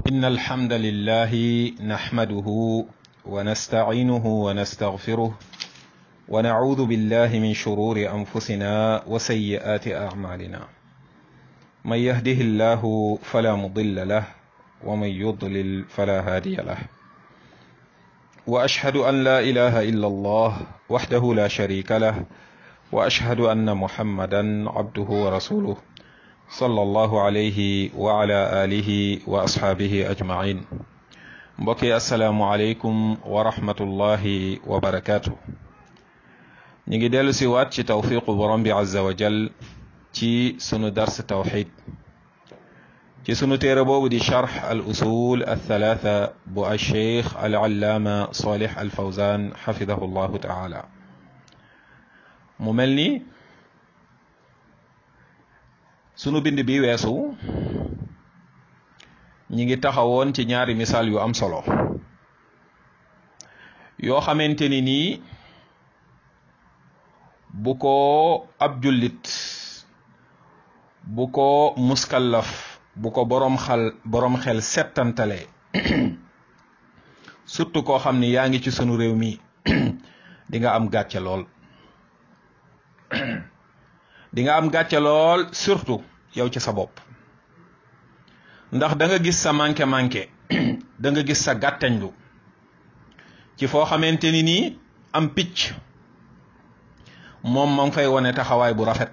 إن الحمد لله نحمده ونستعينه ونستغفره ونعوذ بالله من شرور أنفسنا وسيئات أعمالنا من يهده الله فلا مضل له ومن يضلل فلا هادي له وأشهد أن لا إله إلا الله وحده لا شريك له وأشهد أن محمدا عبده ورسوله صلى الله عليه وعلى آله وأصحابه أجمعين mbokki asalaamualeykum wa rahmatullahi wa barakaatu. ñu ngi dellu si waat ci tawfiqu borom bi azza wa jal ci sunu dars tawxid ci sunu téere boobu di charx al usul al thalaatha bu al cheikh al allaama salih al fawzan xafidahu llahu taala mu mel ni sunu bind bi weesu ñi ngi taxawoon ci ñaari misaal yu am solo yoo xamante ni nii bu ko ab jullit bu ko muskallaf bu ko boroom xal boroom xel settantale surtout koo xam ni yaa ngi ci sunu réew mi di nga am gàcce lool di nga am gàcce lool surtout yow ci sa bopp ndax da nga gis sa manqué manqué da nga gis sa gàttañlu ci foo xamante ni nii am picc moom ma ngi fay wane taxawaay bu rafet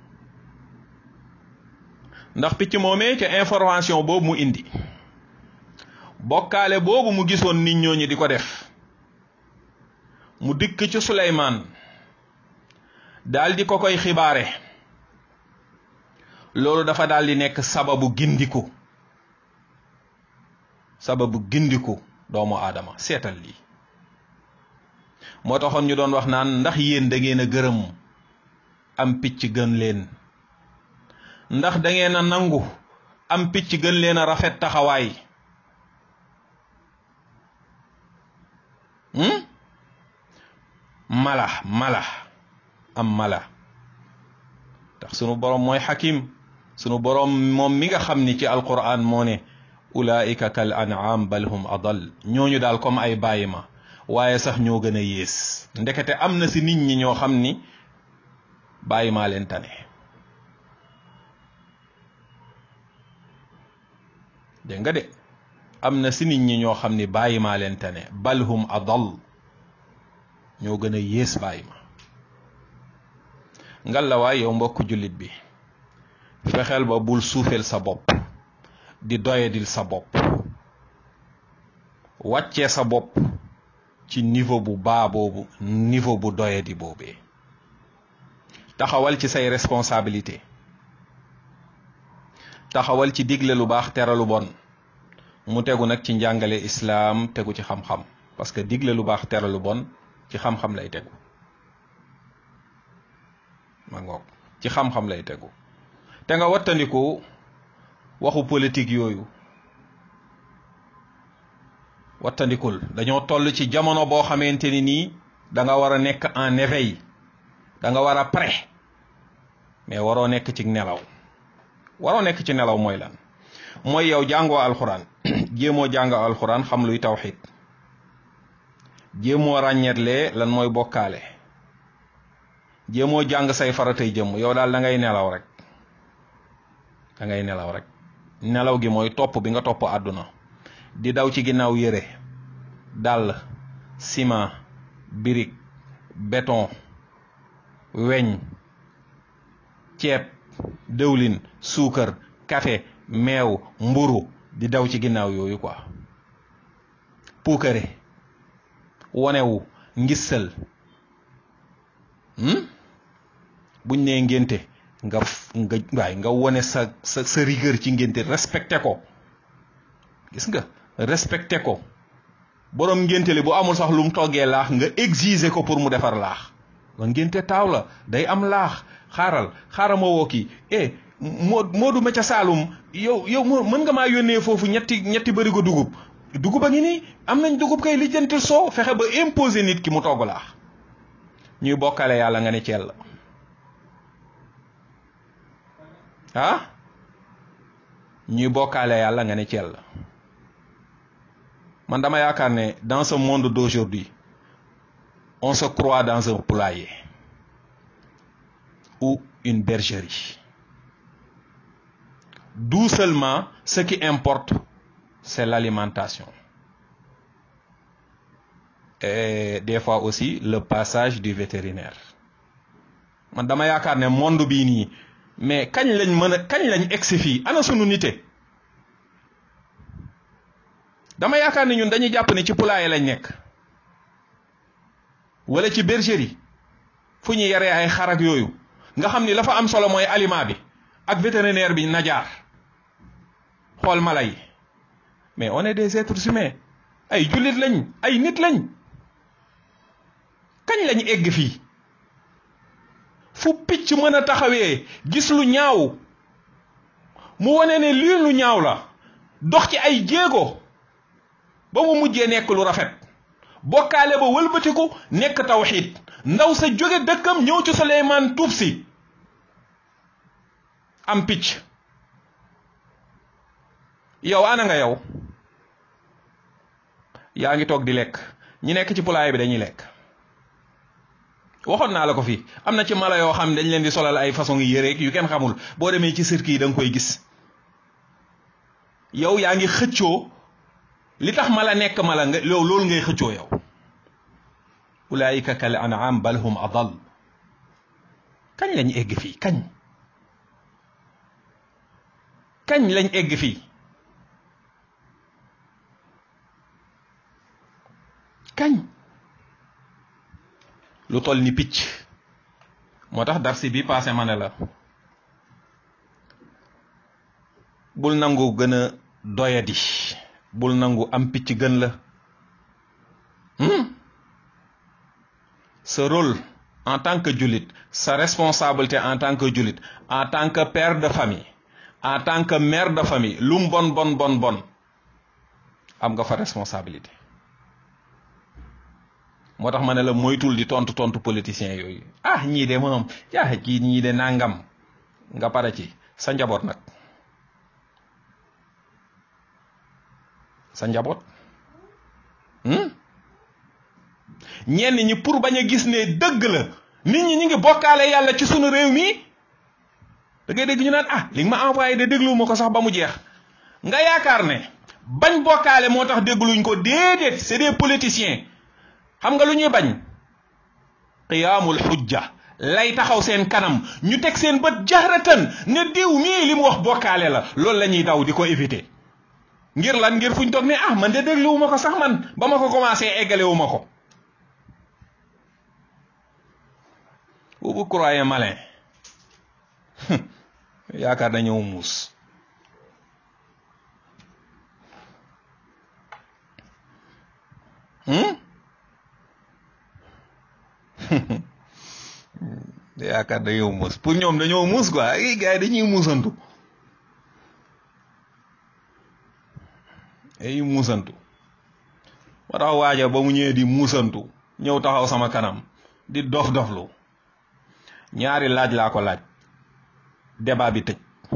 ndax picc moomee ca information boobu mu indi bokkaale boobu mu gisoon nit ñooñu di ko def mu dikk ci Suleymaan daal di ko koy xibaare loolu dafa daal di nekk sababu gindiku sababu gindiku doomu aadama seetal lii moo taxoon ñu doon wax naan ndax yéen da ngeen a gërëm am picc gën leen ndax da ngeen a nangu am picc gën leen a rafet taxawaay mala mala am mala tax sunu boroom mooy xakim sunu boroom moom mi nga xam ni ci alquran moo ne ulaika kal an'am bal hum adal ñooñu daal comme ay bàyyi ma waaye sax ñoo gën a yées ndekete am na si nit ñi ñoo xam ni bàyyi maa leen tane dégg nga de am na si nit ñi ñoo xam ni bàyyi maa leen tane bal hum adal ñoo gën a yées bàyyi ma ngal la waay yow mbokk jullit bi fexeel ba bul suufeel sa bopp di doyadil sa bopp wàccee sa bopp ci niveau bu baa boobu niveau bu doyadi boobee taxawal ci say responsabilité taxawal ci digle lu baax tere lu bon mu tegu nag ci njàngale islaam tegu ci xam-xam parce que digle lu baax tere lu bon ci xam-xam lay tegu ma ngoog ci xam-xam lay tegu te nga wattandiku waxu politique yooyu wattandikul dañoo toll ci jamono boo xamante ni nii da nga war a nekk en éveil da nga war a prêt mais waroo nekk ci nelaw waroo nekk ci nelaw mooy lan mooy yow jàngoo alxuraan jéemoo jàngoo alxuraan xam luy tawxid jéemoo ràññetle lan mooy bokkaale jéemoo jàng say faratay jëmm yow daal da ngay nelaw rek da ngay nelaw rek nelaw gi mooy topp bi nga topp àdduna di daw ci ginnaaw yére dàll ciment birig béton weñ ceeb dëwlin suukar café meew mburu di daw ci ginnaaw yooyu quoi puukare wonewu ngissal buñ nee ngénte nga nga waay nga wone sa sa sa rigueur ci ngénte respecté ko gis nga respecté ko boroom ngénte li bu amul sax lu mu toggee laax nga exiger ko pour mu defar laax wa ngénte taaw la day am laax xaaral xaaral ma woo kii eh moo Moodu ma ca Saalum yow yow moo mën nga maa yónnee foofu ñetti ñetti bërigo dugub dugub a ngi nii am nañ dugub kay lijjantil soo fexe ba imposer nit ki mu togg laax ñuy bokkale yàlla nga ne ceel la ah ñuy bokkaale yàlla nga ne ceel man dama yaakaar ne dans ce monde d'aujourd'hui on se croit dans un poulailler ou une bergerie d'où seulement ce qui importe c'est l'alimentation et des fois aussi le passage du vétérinaire man dama yaakaar ne monde bii nii mais kañ lañ mën a kañ lañ egsi fii ana sunu nite dama yaakaar ne ñun dañuy jàpp ne ci poulailler lañ nekk wala ci bergerie fu ñu yaree ay xar ak yooyu nga xam ni la fa am solo mooy aliment bi ak vétérinaire bi najaar xool mala yi mais on est des êtres humains ay jullit lañ ay nit lañ kañ lañ egg fii fu picc mën a taxawee gis lu ñaaw mu wane ne lii lu ñaaw la dox ci ay jéego ba mu mujjee nekk lu rafet bokkaale ba wëlbatiku nekk tawxiid ndaw sa jóge dëkkam ñëw ci Suleymaan tuub si am picc yow ana nga yow yaa ngi toog di lekk ñi nekk ci poulailler bi dañuy lekk waxoon naa la ko fii am na ci mala yoo xam ne dañ leen di solal ay façon yi yëreeg yu kenn xamul boo demee ci cirque yi da nga koy gis yow yaa ngi xëccoo li tax mala nekk mala nga yow loolu ngay xëccoo yow ulaayika kal an'am bal hum adal kañ lañ egg fii kañ kañ lañ egg fii kañ lu toll ni picc moo tax darsi bi passé ma ne la bul nangu gën a doyadi bul nangu am picc gën la sa rôle en tant que jullit sa responsabilité en tant que jullit en tant que père de famille en tant que mère de famille lu mu bon bon bon bon am nga fa responsabilité moo tax ma ne la moytul di tontu tontu politiciens yooyu ah ñii de moom yaa kii ñii de nangam nga pare ci sa njaboot nag sa njaboot ñenn ñi pour bañ a gis ne dëgg la nit ñi ñu ngi bokkaale yàlla ci sunu réew mi da ngay dégg ñu naan ah li nga ma envoyé de déglu ma ko sax ba mu jeex nga yaakaar ne bañ bokkaale moo tax dégluñ ko déedéet c'est des politiciens xam nga lu ñuy bañ qiyaamul xujja lay taxaw seen kanam ñu teg seen bët jahratan ne diw mii li mu wax bokkaale la loolu la ñuy daw di ko éviter ngir lan ngir fuñ toog ne ah man de dégluwu ma ko sax man ba ma ko commencé eggalewu ma ko vous vous croyez malin yaakaar dañoo muus yaakaar dañoo muus pour ñoom dañoo muus quoi ay gars yi dañuy muusantu ay muusantu moo tax waaja ba mu ñëwee di muusantu ñëw taxaw sama kanam di dof doflu ñaari laaj laa ko laaj débat bi tëj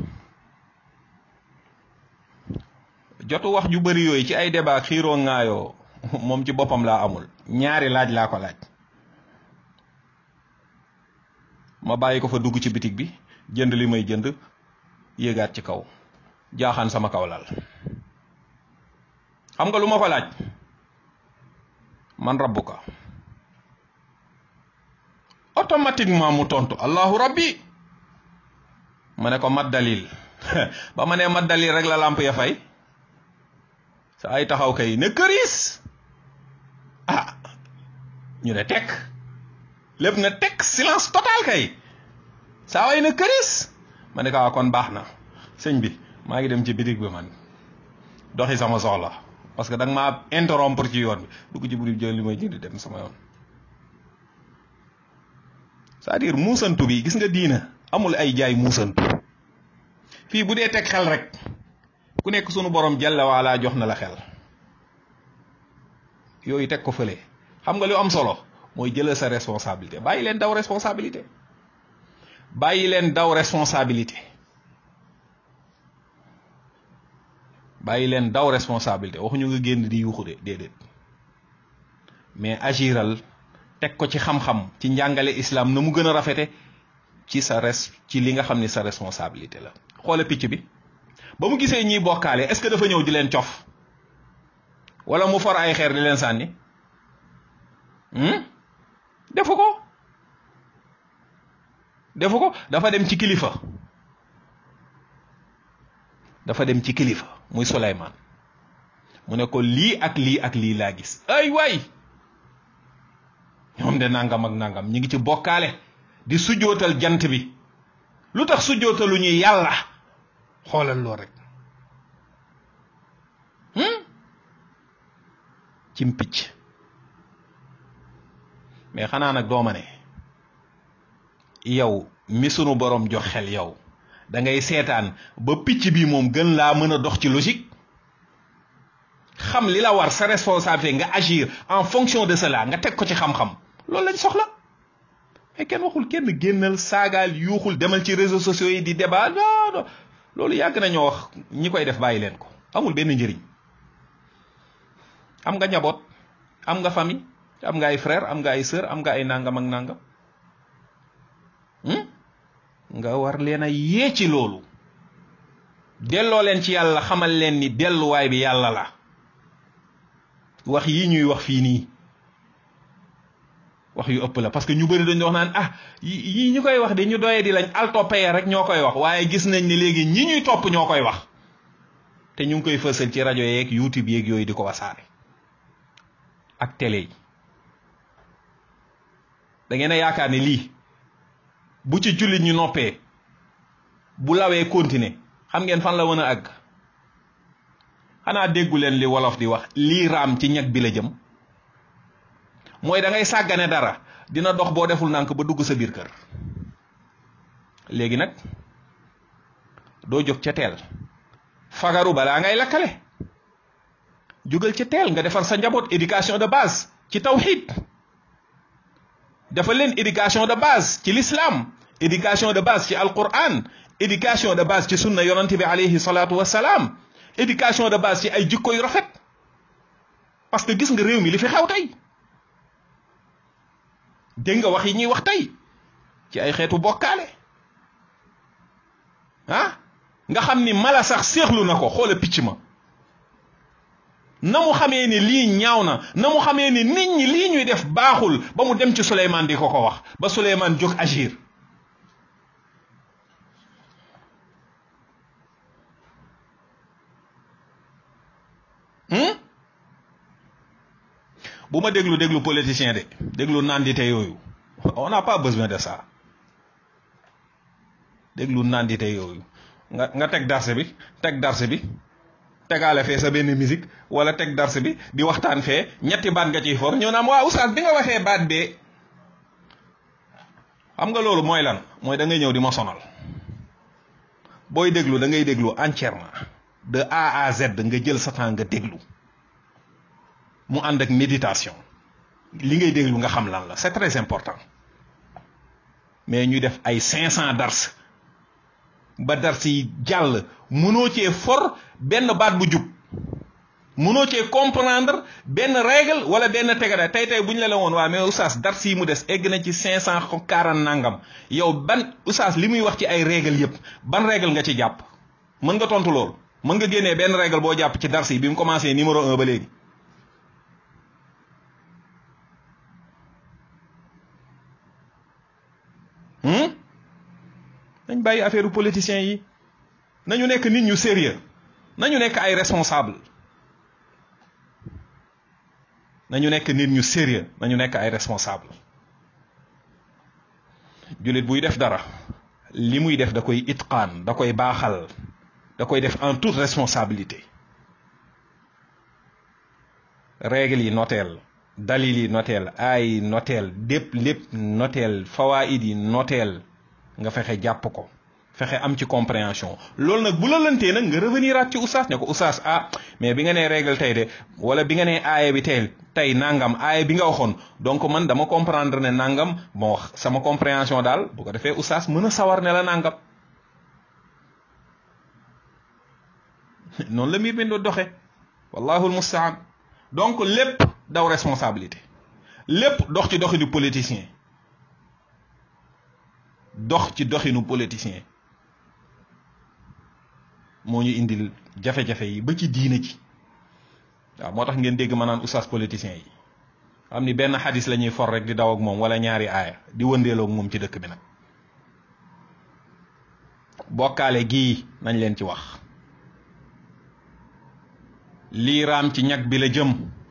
jotu wax ju bari yooyu ci ay débat xiiroo ŋaayoo moom ci boppam laa amul ñaari laaj laa ko laaj ma bàyyi ko fa dugg ci bitig bi jënd li may jënd yéegaat ci kaw jaaxaan sama kaw lal xam nga lu ma ko laaj man rabbuka automatiquement mu tontu allahu rabbi ma ne ko mat dalil ba ma nee mat dalil rek la làmp ya fay sa ay taxaw kay ne këriis ah ñu ne tekk lépp na tekk silence total kay saa way na këriis ma ne ko kon baax na sëñ bi maa ngi dem ci bitig bi man doxi sama soxla parce que da nga maa interrompre ci yoon bi dugg ci buri jël li may jënd dem sama yoon c'est-à-dire muusantu bi gis nga diina amul ay jaay muusantu fii bu dee teg xel rek ku nekk sunu borom jalla waala jox na la xel yooyu teg ko fële xam nga lu am solo mooy jëlal sa responsabilité bàyyi leen daw responsabilité bàyyi leen daw responsabilité bàyyi leen daw responsabilité waxuñu nga génn di yuuxu de déedéet mais agiral teg ko ci xam-xam ci njàngale islam na mu gën a rafete ci sa res ci li nga xam ni sa responsabilité la xoola picc bi ba mu gisee ñiy bokkaale est-ce que dafa ñëw di leen cof wala mu for ay xeer di leen sànni defu ko defu ko dafa dem ci kilifa dafa dem ci kilifa muy Suleymaan mu ne ko lii ak lii ak lii laa gis ay waay ñoom de nangam ak nangam ñi ngi ci bokkaale di sujjootal jant bi lu tax sujjootalu ñu yàlla xoolal loo rek cim picc mais xanaa nag dooma ne yow mi sunu borom jox xel yow da ngay seetaan ba picc bi moom gën laa mën a dox ci logique xam li la war sa responsabilité nga agir en fonction de cela nga teg ko ci xam-xam loolu lañ soxla mais kenn waxul kenn génnal saagaal yuuxul demal ci réseaux sociaux yi di débat non non loolu yàgg nañoo wax ñi koy def bàyyi leen ko amul benn njëriñ am nga njaboot am nga famille am nga ay frère am nga ay sœur am nga ay nangam ak nangam nga war leen a yee ci loolu delloo leen ci yàlla xamal leen ni delluwaay bi yàlla la wax yi ñuy wax fii nii wax yu ëpp la parce que ñu bëri dañu wax naan ah yii ñu koy wax de ñu doyee di lañ altoppee rek ñoo koy wax waaye gis nañ ni léegi ñi ñuy topp ñoo koy wax te ñu ngi koy fësal ci rajo yeeg youtube yeeg yooyu di ko wasaare ak télé yi da ngeen a yaakaar ne lii bu ci jullit ñu noppee bu lawee continuer xam ngeen fan la mën a àgg xanaa déggu leen li wolof di wax lii raam ci ñag bi la jëm mooy da ngay sàggane dara dina dox boo deful nànk ba dugg sa biir kër léegi nag doo jóg ca teel fagaru balaa ngay lakkale jógal ca teel nga defar sa njaboot éducation de base ci tawxid dafa leen éducation de base ci l'islam éducation de base ci alquran éducation de base ci sunna yonante bi alayhi salaatu wassalaam éducation de base ci ay jikko yu rafet parce que gis nga réew mi li fi xew tey dégg nga wax yi ñuy wax tey ci ay xeetu bokkaale ah nga xam ni mala sax séexlu na ko xoola picc ma na mu xamee ni lii ñaaw na na mu xamee ni nit ñi lii ñuy def baaxul ba mu dem ci Souleymane di ko ko wax ba Souleymane jóg agir bu ma déglu déglu politicien de déglu nandite yooyu on n'a pas besoin de ça déglu nandite yooyu nga nga teg darse bi teg darse bi tegaale fee sa benn musique wala teg darse bi di waxtaan fee ñetti baat nga ciy for ñëw naam waa oustaz bi nga waxee baat bee xam nga loolu mooy lan mooy da ngay ñëw di ma sonal booy déglu da ngay déglu entièrement de A à Z nga jël sa temps nga déglu mu ànd ak méditation li ngay déglu nga xam lan la c'est très important mais ñu def ay cinq cent dars ba dars yi jàll mënoo cee for benn baat bu jub mënoo cee comprendre benn règle wala benn tegada tey tey bu ñu la la woon waa mais oustaz dars yi mu des egg na ci cinq cent quarante nangam yow ban oustaz li muy wax ci ay règle yépp ban règle nga ci jàpp mën nga tontu loolu mën nga génnee benn règle boo jàpp ci dars yi bi mu commencé numéro un ba léegi nañ bàyyi affaire politiciens yi nañu nekk nit ñu sérieux nañu nekk ay responsable nañu nekk nit ñu sérieux nañu nekk ay responsable jullit buy def dara li muy def da koy itqaan da koy baaxal da koy def en toute responsabilité règle yi noteel dalil yi noteel ay noteel dépp lépp noteel fawaid yi noteel nga fexe jàpp ko fexe am ci compréhension loolu nag bu la lëntee nag nga revenir at ci oustaz ne ko oustaz ah mais bi nga nee règle tey de wala bi nga nee aaya bi tey tey nangam aaya bi nga waxoon donc man dama comprendre ne nangam bon wax sama compréhension daal bu ko defee oustaz mën a sawar ne la nangam noonu la mbir mi do doxe wallahu almustaan donc lépp daw responsabilité lépp dox ci doxinu politicien dox ci doxinu politicien moo ñu indil jafe-jafe yi ba ci diine ji waaw moo tax ngeen dégg ma naan oustaz politicien yi xam ni benn xadis la ñuy for rek di daw ak moom wala ñaari aaya di wëndeeloo ak moom ci dëkk bi nag bokkaale gii nañ leen ci wax lii raam ci ñag bi la jëm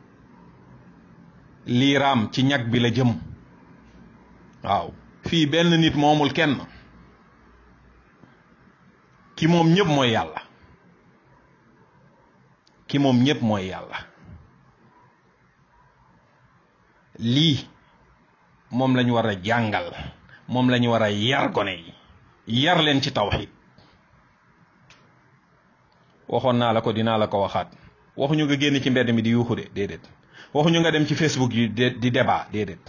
lii raam ci ñag bi la jëm waaw fii benn nit moomul kenn ki moom ñëpp mooy yàlla ki moom ñëpp mooy yàlla lii moom lañu war a jàngal moom lañu war a yar gone yi yar leen ci tawxid waxoon naa la ko dinaa la ko waxaat waxuñu nga génn ci mbedd mi di yuuxu de déedéet waxuñu nga dem ci facebook yi di débat déedéet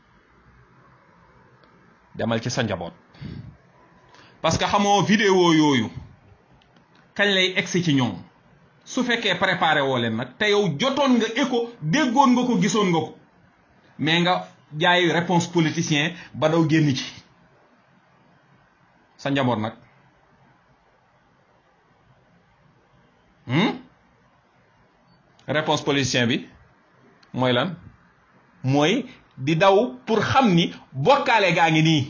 demal ci sa njaboot parce que xamoo vidéo yooyu kañ lay egsi ci ñoom su fekkee préparé woo leen nag te yow jotoon nga écho déggoon nga ko gisoon nga ko mais nga jaay réponse politicien ba daw génn ci sa njaboot nag réponse politicien bi mooy lan mooy di daw pour xam ni bokkaale gaa ngi nii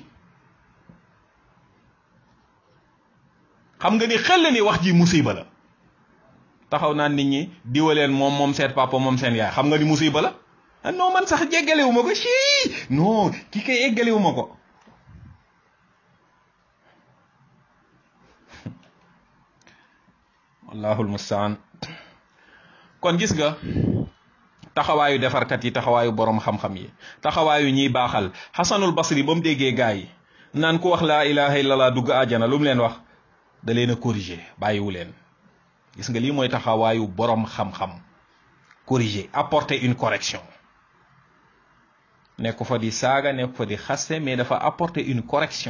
xam nga ni xel ni wax ji musiba la taxaw naan nit ñi diwaleen moom moom seen papa moom seen yaay xam nga ni musiba la ah non man sax jéggalewu ma ko sii non ki kay eggalewu ma ko wallahul mustaan kon gis nga taxawaayu defarkat yi taxawaayu borom xam-xam yi taxawaayu ñiy baaxal xasanul basri ba mu déggee gaa yi naan ku wax laa ilaha illallah dugg àjjana lu mu leen wax da leen a corriger bàyyiwu leen gis nga lii mooy taxawaayu borom xam-xam corriger apporter une correction nekk fa di saaga nekk fa di xaste mais dafa apporter une correction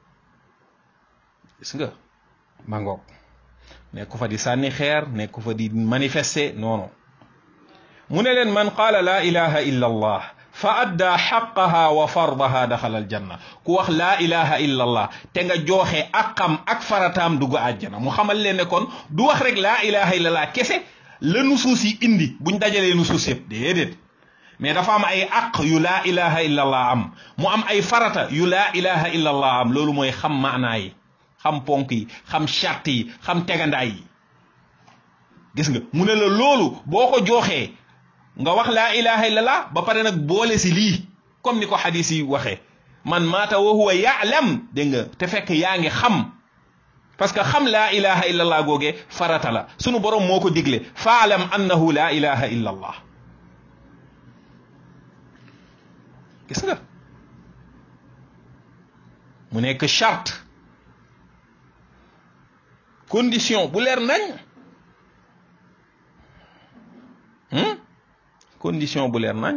gis nga mangoog nekk fa di sànni xeer nekk fa di manifester noonu mu ne leen man qaala laa ilaha illa allah fa addaa xaqaha wa fardaha daxala aljanna ku wax laa ilaha illa allah te nga jooxe aqam ak farataam dugg àjjana mu xamal leen ne kon du wax rek laa ilaha illa allah kese la nusuus yi indi buñ dajalee nusuus yëpp déedéet mais dafa am ay aq yu laa ilaha illa allah am mu am ay farata yu laa ilaha illa allah am loolu mooy xam maanaa yi xam ponk yi xam charte yi xam tegandaay yi gis nga mu ne la loolu boo ko jooxee nga wax laa ilaha illallah ba pare nag boole si lii comme ni ko xadis yi waxee man maata wa huwa yaalam dégg nga te fekk yaa ngi xam parce que xam laa ilaha illallah googee farata la sunu borom moo ko digle faalam annahu laa ilaha illallah gis nga mu nekk charte condition bu leer nañ condition bu leer nañ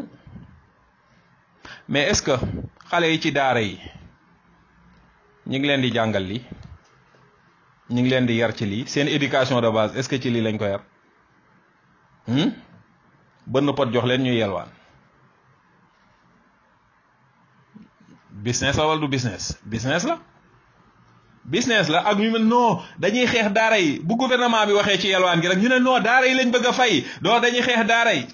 mais est-ce que xale yi ci daara yi ñu ngi leen di jàngal lii ñu ngi leen di yar ci lii seen éducation de base est-ce que ci lii lañ ko yar bënn pot jox leen ñuy yelwaan business la wala du business business la business la ak ñu ne non dañuy xeex daara yi bu gouvernement bi waxee ci yelwaan gi rek ñu ne non daara yi lañ bëgg a fay doo dañuy xeex daara yi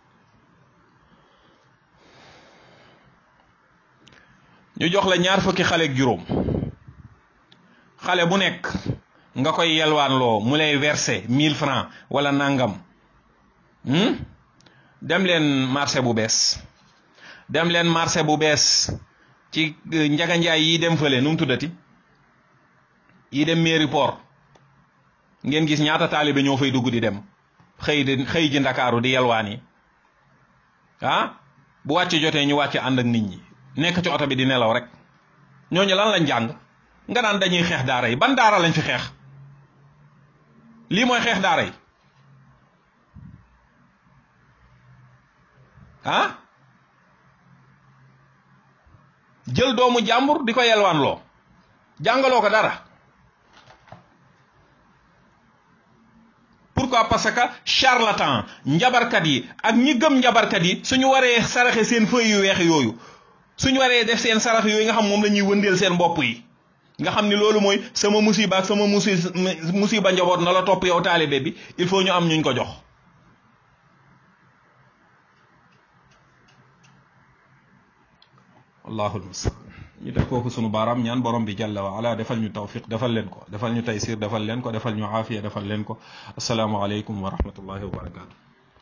ñu jox la ñaar fukki xale ak juróom xale bu nekk nga koy yelwaan loo mu lay verser mille francs wala nangam dem leen marché bu bees dem leen marché bu bees ci njaganjaay yi dem fële nu mu tuddati yi dem mairie port ngeen gis ñaata taalibe ñoo fay dugg di dem xëy di xëy ji ndakaaru di yelwaan yi ah bu wàcc jotee ñu wàcc ànd ak nit ñi nekk ci oto bi di nelaw rek ñooñu lan lañ jàng nga naan dañuy xeex daara yi ban daara lañ fi xeex lii mooy xeex daara yi ah jël doomu jàmbur di ko yelwaan loo jàngaloo ko dara pourquoi parce que charlatan njabarkat yi ak ñi gëm njabarkat yi suñu waree saraxe seen feuilles yu weex yooyu suñu waree def seen sarax yooyu nga xam moom la ñuy wëndeel seen bopp yi nga xam ni loolu mooy sama musiba ak sama musi musiba njaboot na la topp yow taalibe bi il faut ñu am ñuñ ko jox wallaahu almustaan ñu def foofu sunu baaraam ñaan borom bi jalla wa ala defal ñu tawfiq defal leen ko defal ñu taysir defal leen ko defal ñu aafiya defal leen ko asalaamualeykum wa rahmatullahi wa barakaatu.